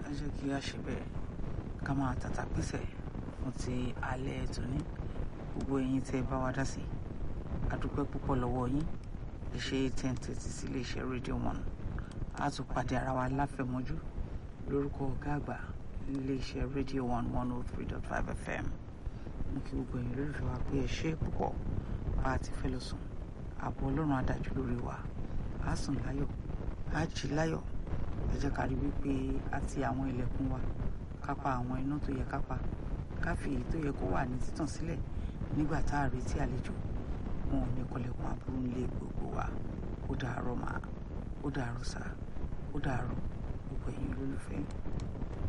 ẹ jẹ́ kí a ṣe bẹ́ẹ̀ ká máa tàtà pèsè fún ti alẹ́ tòní gbogbo ẹ̀yin tẹ́ bá wa dá sí adúpẹ́ púpọ̀ lọ́wọ́ yín iṣẹ́ ten thirty sí iléeṣẹ́ rédíò one a tún pàdé ara wa láfẹ̀mọ́jú lórúkọ ọ̀gá àgbà iléeṣẹ́ rédíò one one oh three dot five fm mo kí gbogbo ẹ̀yin lólùfẹ́ wa pé ẹ ṣe púpọ̀ bá a ti fẹ́ lọ sùn ààbò ọlọ́run adájú lórí wa a sùn láyọ̀ a jí láyọ̀ ẹ jẹ́ ká rí wípé a ti àwọn ilẹ̀kùn wa ká pa àwọn iná tó yẹ ká pa ká fi èyí tó yẹ kó wà ní títàn sílẹ̀ nígbà tá a retí àlejò wọn ò ní kọlẹ̀kùn aburú nílé gbogbo wa ó dàárọ̀ mà ó dàárọ̀ sà ó dàárọ̀ gbogbo ẹ̀yin olólùfẹ́